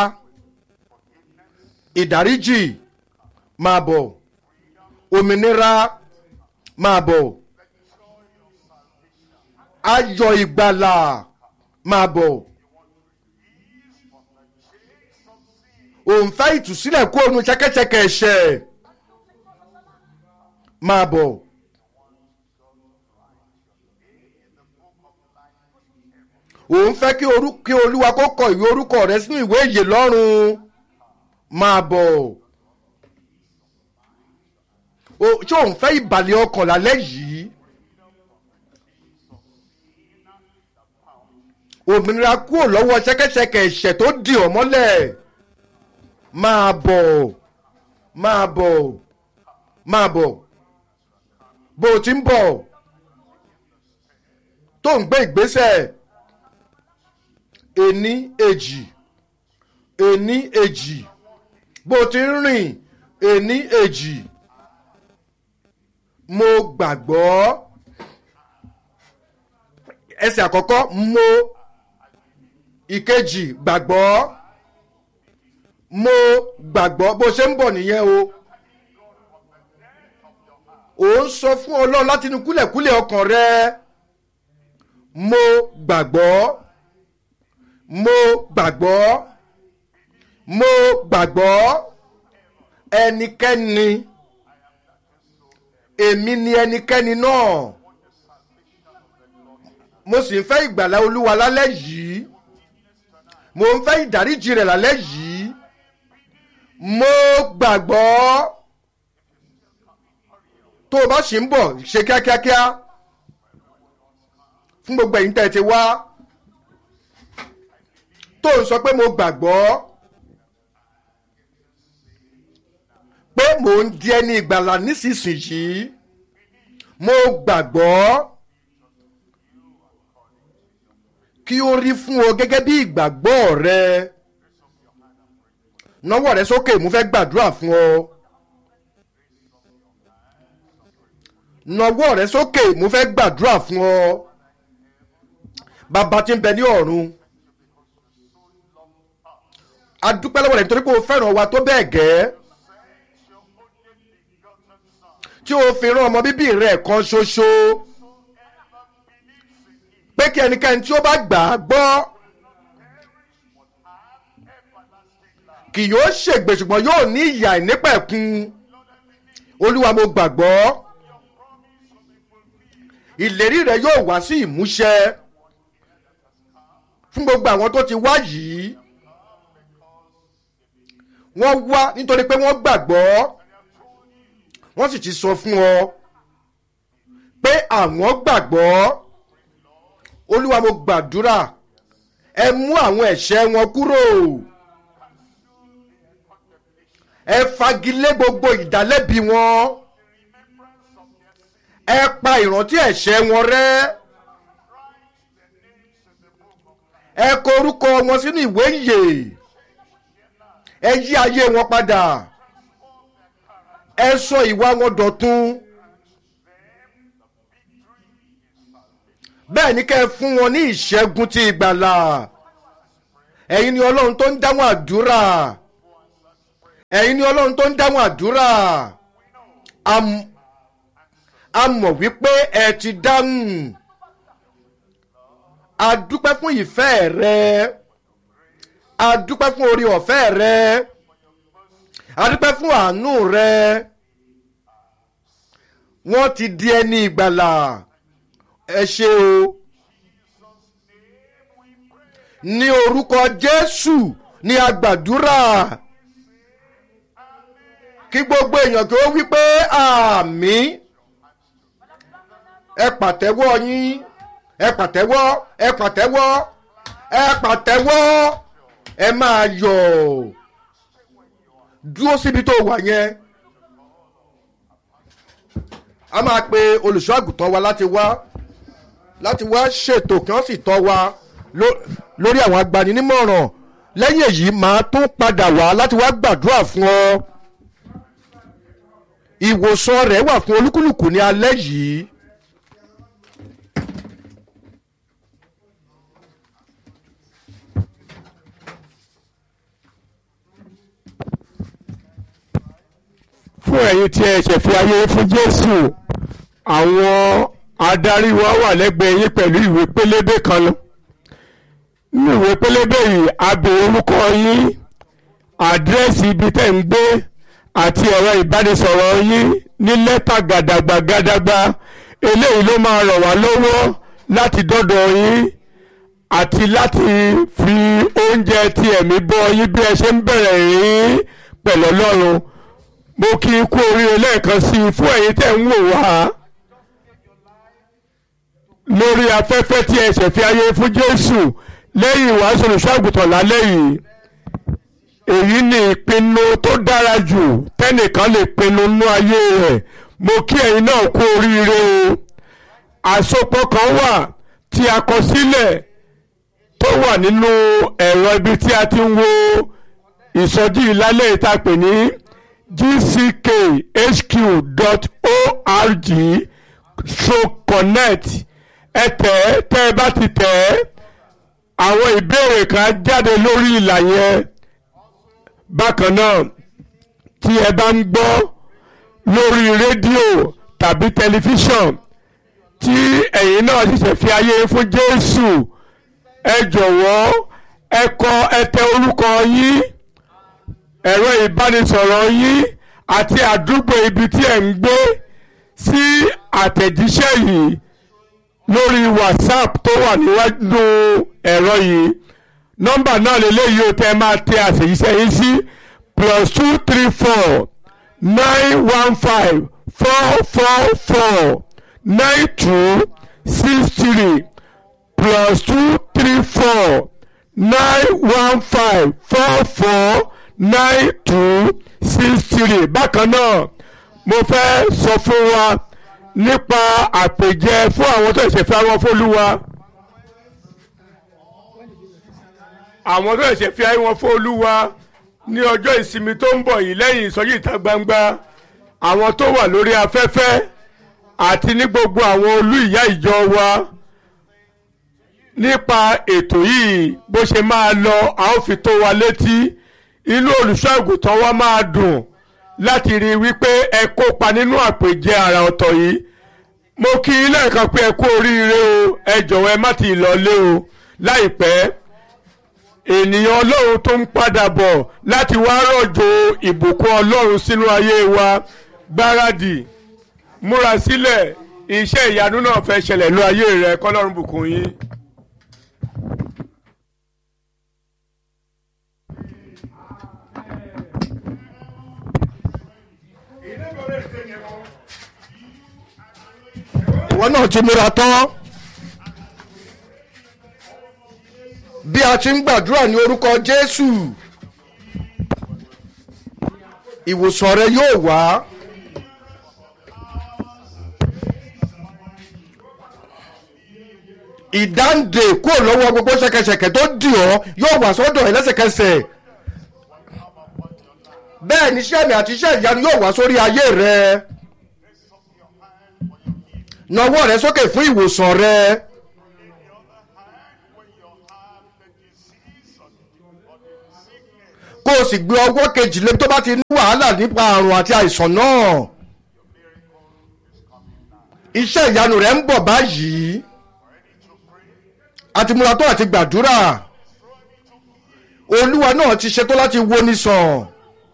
ìdáríjì máa bọ̀ òmìnira máa bọ̀ ayọ̀ ìgbàlà máa bọ̀ òǹfẹ́ ìtúsílẹ̀ kó onu ṣẹkẹ́ṣẹkẹ̀ ẹ̀ṣẹ̀ máa bọ̀. òun fẹ́ kí orú- kí olúwa kó kọ ìwé orúkọ rẹ sínú ìwé ìyè lọ́rùn máa bọ̀ O- ṣé òun fẹ́ ìbàlẹ̀ ọkàn lálẹ́ yìí òmìnira kúrò lọ́wọ́ ṣẹ́kẹ́ṣẹkẹ̀ ẹ̀ṣẹ̀ tó dì ọ́ mọ́lẹ̀ máa bọ̀ máa bọ̀ máa bọ̀ bó o ti ń bọ̀ tó ń gbé ìgbésẹ̀ ení èjì ení èjì bó ti ń rìn ení èjì mo gbàgbọ́ ẹsẹ̀ àkọ́kọ́ mo ìkejì gbàgbọ́ mo gbàgbọ́ bó ṣe ń bọ̀ nìyẹn o ò ń sọ fún ọlọ́run láti inú kúlẹ̀kúlẹ̀ ọkàn rẹ mo gbàgbọ́ mo gbàgbọ́ mo gbàgbọ́ ẹnikẹ́ni èmi ni ẹnikẹ́ni náà mo sì ń fẹ́ ìgbàlá olúwa lálẹ́ yìí mo ń fẹ́ ìdáríjì rẹ̀ lálẹ́ yìí mo gbàgbọ́ tó o bá sì ń bọ̀ ṣe kíákíákíá fún gbogbo ẹ̀yin tẹ́ ẹ ti wá tó ń sọ pé mo gbàgbọ́ pé mò ń di ẹni ìgbàlà nísinsìnyí mo gbàgbọ́ kí ó rí fún ọ gẹ́gẹ́ bí ìgbàgbọ́ rẹ nawọ́ rẹ sókè mo fẹ́ gbàdúrà fún ọ nawọ́ rẹ sókè mo fẹ́ gbàdúrà fún ọ bàbá tí ń bẹ ní ọ̀run a dúpẹ́ lọ́wọ́ rẹ̀ nítorí pé o fẹ́ràn wa tó bẹ́ẹ̀ gẹ́ tí o fi rán ọmọ bíbí rẹ̀ kan ṣoṣo pé kí ẹnikẹ́ni tí ó bá gbà á gbọ́ kì yóò ṣègbè ṣùgbọ́n yóò ní ìyà ìnípẹ̀kun olúwa mo gbàgbọ́ ìlérí rẹ yóò wá sí ìmúṣẹ fún gbogbo àwọn tó ti wá yìí wọ́n wá nítorí pé wọ́n gbàgbọ́ wọ́n sì ti sọ fún ọ pé àwọn gbàgbọ́ olúwa mo gbàdúrà ẹ mú àwọn ẹ̀ṣẹ̀ wọn kúrò ẹ fagilé gbogbo ìdálẹ́bi wọn ẹ pa ìrántí ẹ̀ṣẹ̀ wọn rẹ́ ẹ kọ orúkọ wọn sínú ìwé ìyè ẹ yí ayé wọn padà ẹ sọ ìwà wọn dọ̀tun bẹ́ẹ̀ ni kẹ́ ẹ fún wọn ní ìṣẹ́gun ti ìgbàlà ẹ̀yin ni ọlọ́run tó ń dáhùn àdúrà ẹ̀yin ni ọlọ́run tó ń dáhùn àdúrà Am- a mọ̀ wípé ẹ ti dáhùn a dúpẹ́ fún ìfẹ́ rẹ a dúpẹ́ fún orí ọ̀fẹ́ rẹ a dúpẹ́ fún àánú rẹ wọ́n ti di ẹni ìgbàlà ẹ ṣe o ní orúkọ jésù ní agbàdúrà kí gbogbo èèyàn kí ó wí pé àmì ẹ pàtẹ́wọ́ yín ẹ pàtẹ́wọ́ ẹ pàtẹ́wọ́ ẹ pàtẹ́wọ́ ẹ máa yọ̀ dúró síbi tó wà yẹn a máa pe olùṣọ́ àgùntàn wa láti wá láti wá ṣètò kí wọ́n sì tọ́ wa lórí àwọn agbaninímọ̀ràn lẹ́yìn èyí màá tún padà wá láti wá gbàdúrà fún ọ ìwòsàn rẹ̀ wà fún olúkúlùkù ní alẹ́ yìí. fún ẹ̀yin tí ẹ ṣẹ̀fì ayé fún jésù àwọn adarí wa wà lẹ́gbẹ̀ẹ́ yín pẹ̀lú ìwé pélébé kan lọ nínú ìwé pélébé yìí a béèrè orúkọ yín àdírẹ́sì ibi tẹ́ ń gbé àti ẹ̀rọ ìbánisọ̀rọ̀ yín ní lẹ́tà gàdàgbà gàdàgbà eléyìí ló máa ràn wá lọ́wọ́ láti dọ́dọ̀ yín àti láti fi oúnjẹ ti ẹ̀mí bọ́ yín bí ẹ ṣe ń bẹ̀rẹ̀ yín pẹ̀lú ọlọ́run mo kí i kú oríire lẹ́ẹ̀kan sí i fún ẹ̀yin tẹ́ ń wò wá lórí afẹ́fẹ́ tí ẹ ṣẹ̀fí ayé fún Jésù lẹ́yìn ìwàásù olùṣọ́àgùtàn lálẹ́ yìí èyí ni ìpinnu tó dára jù tẹ́nìkan lè pinnu nú ayé rẹ̀ mo kí ẹ̀yin náà kú oríire o àsopọ̀ kan wà tí a kọ sílẹ̀ tó wà nínú ẹ̀rọ ibi tí a ti ń wo ìsọjí ìlálẹ́ ìtàpè ní gckhq.org stroke connect ẹ tẹ̀ ẹ́ tẹ́ ẹ bá ti tẹ̀ ẹ́ àwọn ìbéèrè kan jáde lórí ìlà yẹn bákan náà tí ẹ bá ń gbọ́ lórí rédíò tàbí tẹlifíṣàn tí ẹ̀yin náà ṣẹ̀ṣẹ̀ fi ayé fún Jésù ẹ jọ̀wọ́ ẹ kọ ẹ tẹ orúkọ yín ẹ̀rọ ìbánisọ̀rọ̀ yín àti àdúgbò ibi tí ẹ̀ ń gbé sí àtẹ̀jíṣẹ́ yìí lórí WhatsApp tó wà níwájú ẹ̀rọ yìí nọ́mbà náà lélẹ́yìí ó tẹ́ máa tẹ àtẹ̀jíṣẹ́ yín sí plus two three four nine one five four four four nine two six three plus two three four nine one five four four nine two six three bákan náà mo fẹ́ sọ fún wa nípa àpèjẹ fún àwọn tó ṣe fi àwọn fólúwa àwọn tó ṣe fi àwọn fólúwa ní ọjọ́ ìsinmi tó ń bọ̀ yìí lẹ́yìn ìsọjí ìta gbangba àwọn tó wà lórí afẹ́fẹ́ àti ní gbogbo àwọn olú ìyá ìjọ wa nípa ètò yìí bó ṣe máa lọ a ó fi tó wa létí inú olùṣọ́ àgùntàn wa máa dùn láti rí i wípé ẹ kópa nínú àpèjẹ àrà ọ̀tọ̀ yìí mo kí i lẹ́ẹ̀kan pé ẹ kú oríire o ẹ jọ̀wọ́ ẹ má ti lọlé o láìpẹ́ ènìyàn ọlọ́run tó ń padà bọ̀ láti wá rọ̀jò ìbùkún ọlọ́run sínú ayé wa gbáradì múra sílẹ̀ iṣẹ́ ìyanu náà fẹ́ ṣẹlẹ̀ lọ ayé rẹ kọ́lọ́run bùkún yín. ìwọ náà ti múra tán bí a ti ń gbàdúrà ní orúkọ Jésù ìwòsàn rẹ yóò wá ìdáǹdè kúrò lọ́wọ́ gbogbo ṣẹ̀kẹ̀ṣẹ̀kẹ̀ tó dì ọ́ yóò wá sọ́dọ̀ ẹ lẹ́sẹ̀kẹsẹ̀ bẹ́ẹ̀ ni iṣẹ́ mi àti iṣẹ́ ìyanu yóò wá sórí ayé rẹ nawọ́ rẹ sókè fún ìwòsàn rẹ. kó o sì gbé ọwọ́ kejì lé tó bá ti ní wàhálà nípa àrùn àti àìsàn náà. iṣẹ́ ìyanu rẹ̀ ń bọ̀ báyìí àti múra tó àti gbàdúrà olúwa náà ti ṣetán láti wo ní sàn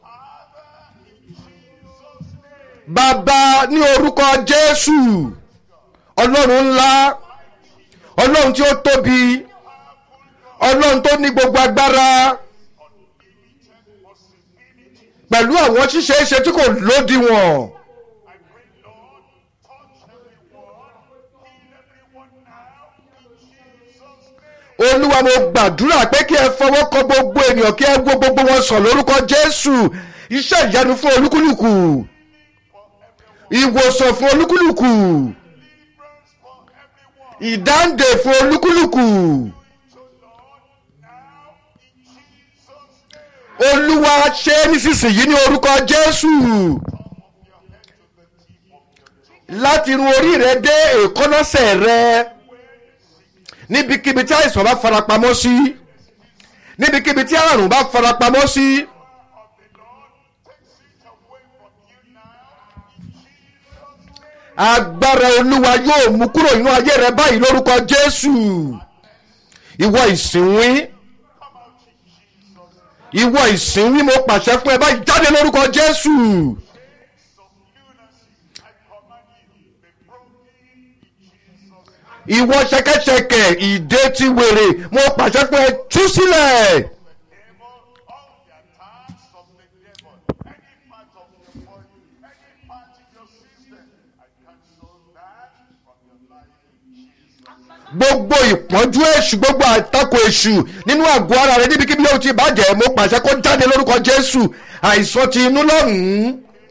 bàbá ní orúkọ jésù ọlọ́run ńlá ọlọ́run tí ó tóbi ọlọ́run tó ní gbogbo agbára pẹ̀lú àwọn ṣíṣe é ṣe tí kò lódiwọ̀n. olúwa mo gbàdúrà pé kí ẹ fọwọ́ kọ gbogbo ènìyàn kí ẹ wo gbogbo wọn sàn lórúkọ jésù iṣẹ́ ìyanu fún olúkúlùkù ìwòsàn fún olúkúlùkù ìdáǹdè fún olúkúlùkù olúwa ṣe é nísinsìnyí ní orúkọ jésù láti irun orí rẹ dé èkónọ́sẹ̀ rẹ níbikíbi tí àìsàn bá farapamọ́ sí níbikíbi tí àrùn bá farapamọ́ sí. agbára olúwa yóò mú kúrò nínú ayé rẹ báyìí lórúkọ jésù ìwọ ìsìnwín ìwọ ìsìnwín mo pàṣẹ fún ẹ báyìí jáde lórúkọ jésù. ìwọ ṣẹkẹṣẹkẹ ìdè ti wèrè mo pàṣẹ fún ẹ tú sílẹ̀. gbogbo ìpọ́njú èṣù gbogbo àtakò èṣù nínú àgọ́ ara rẹ níbikíbi yóò ti bàjẹ́ mo pàṣẹ kó jáde lórúkọ jésù àìsàn ti inú lọ́hùn-ún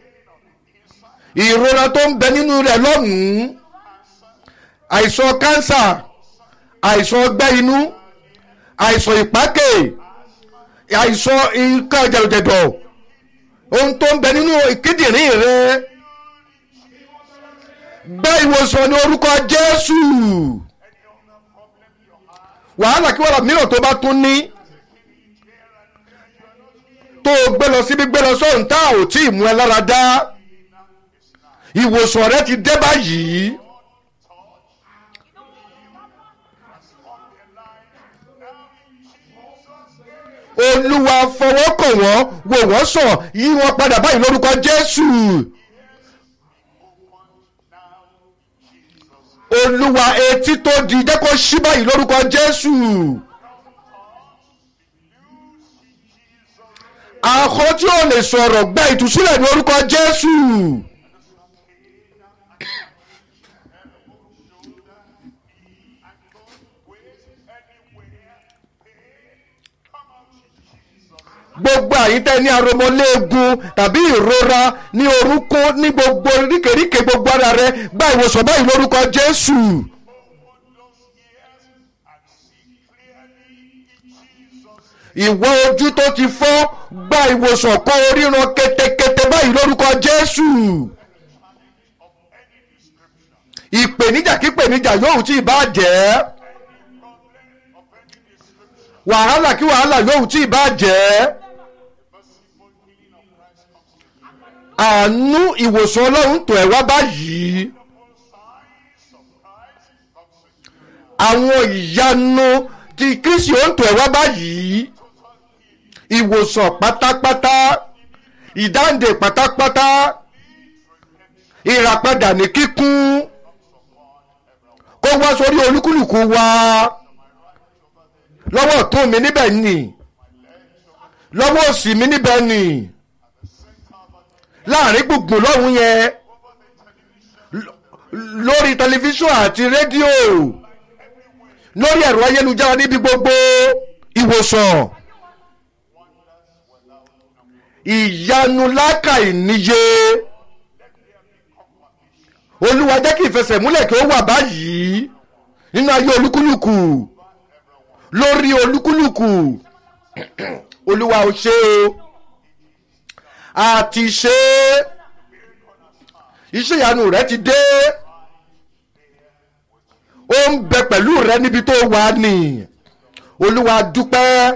ìrora tó ń bẹ nínú rẹ lọ́hùn-ún àìsàn kánsà àìsàn ọgbẹ́ inú àìsàn ìpákè àìsàn nǹkan jẹ̀dọ̀jẹ̀dọ̀ ohun tó ń bẹ nínú kíndìnrín rẹ gba ìwòsàn ní orúkọ jésù wàhálà kí wàhálà mìíràn tó bá tún ní tó o gbé lọ síbi gbé lọ sọ́run tá ò tí ì mú ẹ lára dá ìwòsàn rẹ ti dé báyìí. olúwa fọwọ́ kàn wọ́n wò wọ́n sàn yí wọn padà báyìí lórúkọ jésù. olúwa etí tó di jẹ́ kó ṣí báyìí lórúkọ jésù. àkọ́ tí ò lè sọ̀rọ̀ gba ìtúsílẹ̀ ní orúkọ jésù. gbogbo àyíntẹ́ ní aromọléegun tàbí ìrora ní orúnkún ní gbogbo ríkèríkè gbogbo ara rẹ gba ìwòsàn báyìí lórúkọ jésù. ìwọ ojú tó ti fọ́ gba ìwòsàn kó ríran ketekete báyìí lórúkọ jésù. ìpèníjà kípèníjà yóò tí ì bá jẹ́ wàhálà kí wàhálà yóò tí ì bá jẹ́. àánú ìwòsàn ọlọ́run tó ẹ̀ wá báyìí àwọn ìyanu ti kristi ó ń tó ẹ̀ wá báyìí ìwòsàn pátápátá ìdáǹdè pátápátá ìràpadà ní kíkún kó wá sórí olúkúlùkù wa lọ́wọ́ ọ̀tún mi níbẹ̀ ni lọ́wọ́ òsì mi níbẹ̀ ni láàrin gbùngbùn lọ́hùn yẹn lórí tẹlifíṣàn àti rédíò lórí ẹ̀rọ ayélujára níbi gbogbo ìwòsàn ìyanu lákàì níye olúwa jẹ́ kí ìfẹsẹ̀múlẹ̀ kí ó wà báyìí nínú ayé olúkúlùkù lórí olúkúlùkù olúwa ò ṣe o àti ṣe iṣẹ́ ìyanu rẹ ti dé ó ń bẹ pẹ̀lú rẹ níbi tó wà ní olúwa dúpẹ́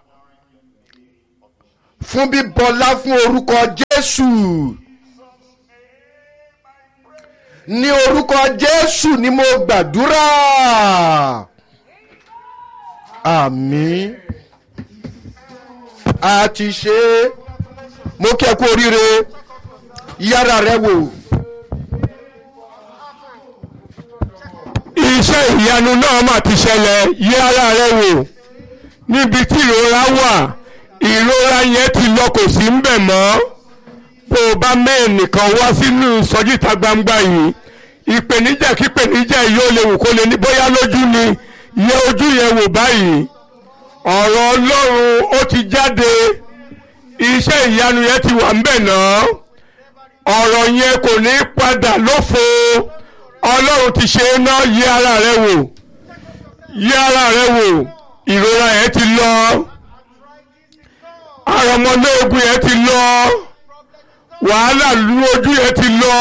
fún bíbọlá fún orúkọ jésù ní orúkọ jésù ni mo gbàdúrà àmín a ti ṣe é mo kí ẹ kú oríire yára rẹ wò iṣẹ́ ìyanu náà mà ti ṣẹlẹ̀ yẹ ara rẹ wò níbi tí ìrora wà ìrora yẹn ti lọ kò sí ń bẹ̀ mọ́ bó o bá mẹ́rin nìkan wá sínú ìsọjí ìta gbangba yìí ìpèníjà kí ìpèníjà yìí ó lè wù kó lè ní bóyá lójú ni yẹ ojú yẹn wò báyìí ọ̀rọ̀ ọlọ́run ó ti jáde iṣẹ́ ìyanu yẹn ti wà ń bẹ̀ náà ọ̀rọ̀ yẹn kò ní padà lófo ọlọ́run ti ṣe é ná yí ara rẹ wò yí ara rẹ wò ìrora yẹn ti lọ àrọ̀mọlóògùn yẹn ti lọ wàhálà lu ojú yẹn ti lọ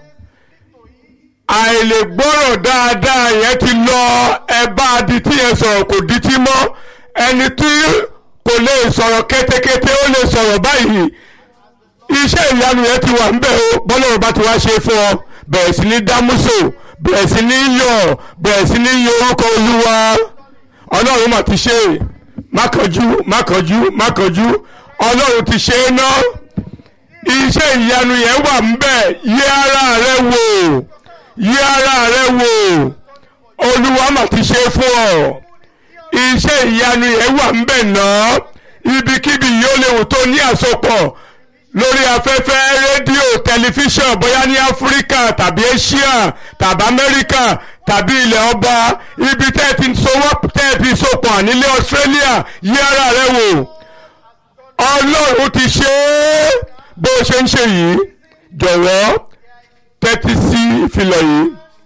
àìlègbọ́rọ̀ dáadáa yẹn ti lọ ẹ bá adití yẹn sọ̀rọ̀ kò dití mọ́ ẹni tí kò lè sọ̀rọ̀ kétékété ó lè sọ̀rọ̀ báyìí iṣẹ́ ìyanu yẹn ti wà ńbẹ̀ o bọ́lọ́run bá ti wá ṣe fún ọ bẹ̀rẹ̀ sí ní dámúsò bẹ̀rẹ̀ sí ní yọ̀ bẹ̀rẹ̀ sí ní yọ orúkọ olúwa ọlọ́run mà ti ṣe má kánjú má kánjú má kánjú ọlọ́run ti ṣe é ná iṣẹ́ ìyanu yẹn wà ńbẹ̀ yí ara rẹ wò yí ara rẹ wò olúwa mà ti ṣe é fún ọ iṣẹ́ ìyanu yẹn wà ńbẹ̀ náà ibikíbi yóò léwu tó ní àsopọ̀ lórí afẹ́fẹ́ rédíò tẹlifíṣàn bóyá ní áfíríkà tàbí asia tàbí amẹ́ríkà tàbí ilẹ̀ ọba ibi tẹ́ ẹ ti sowọ́ tẹ́ ẹ ti sopọ̀ nílé australia yí ara rẹ wò ọlọ́run ti ṣe é bó o ṣe ń ṣe yìí jọ̀wọ́ tẹ́tí sí ìfilọ̀ yìí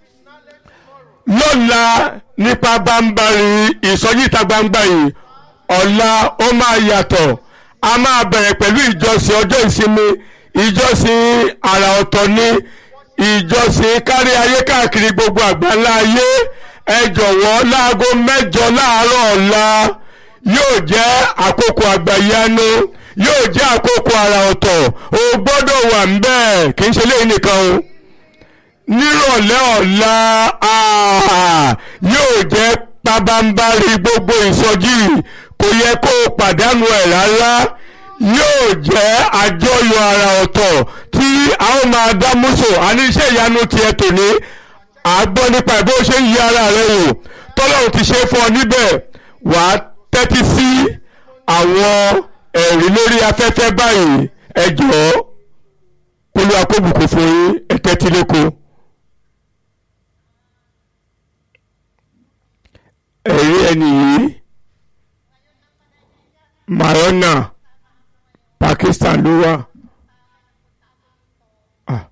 lọ́la nípa bámbárì ìsọjí ìta gbangba yìí ọ̀la ó máa yàtọ̀ a máa bẹ̀rẹ̀ pẹ̀lú ìjọsìn ọjọ́ ìsinmi ìjọsìn àrà ọ̀tọ̀ ni ìjọsìn kárí ayé káàkiri gbogbo àgbáńlá ayé ẹ jọ̀wọ́ láago mẹ́jọ láàárọ̀ ọ̀la yóò jẹ́ àkókò àgbàyanu yóò jẹ́ àkókò àrà ọ̀tọ̀ o gbọ́dọ̀ wà ń bẹ́ẹ̀ kì í ṣe léyìn nìkan o nírọ̀lẹ́ ọ̀la yóò jẹ́ pabambarí gbogbo ìsọjí kò yẹ kó o pàdánù ẹ̀ rárá yóò jẹ́ àjọyọ̀ àrà ọ̀tọ̀ tí a ó máa dá múso àní iṣẹ́ ìyanu tiẹ̀ tòní àgbọ̀ nípa ìbò ṣe ń yí ara rẹ wò tọ́lọ́run ti ṣe fún ọ níbẹ̀ wàá tẹ́tí sí àwọn ẹ̀rí lórí afẹ́fẹ́ báyìí ẹ jọ̀ọ́ kólú akóbùkù fún yín ẹ tẹ́tí lẹ́kọ̀ọ́. ẹ̀rí ẹni yìí Mayona Pakistan ló wà. Ah.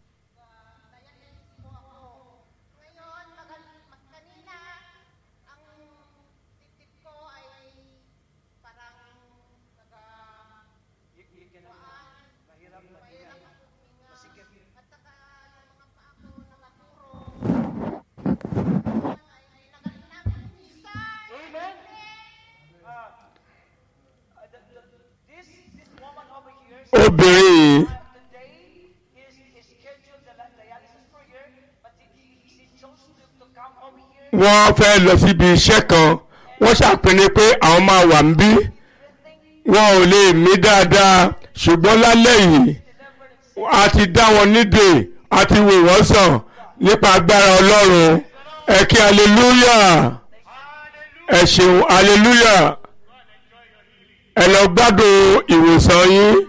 Ngayon, magal, mag- kanina, ang titip ko ay parang naga... Waan, mahirap huminga. At saka yung mga paa ko nakaturo. Ay nagalinang isa. Amen. Uh, uh, the, the, this this woman over here obìnrin yìí uh, today is, is scheduled the dialysis prayer, but she, she chose to, to come over here. wọ́n fẹ́ lọ síbi iṣẹ́ kan wọ́n ṣàpinnu pé àwọn máa wà ń bí wọn ò lè mí dáadáa ṣùgbọ́n lálẹ́ yìí a ti dá wọn nídè a ti wò wọ́n sàn nípa agbára ọlọ́run ẹ kí aleluya ẹ ṣeun aleluya ẹ lọ gbádùn ìwòsàn yín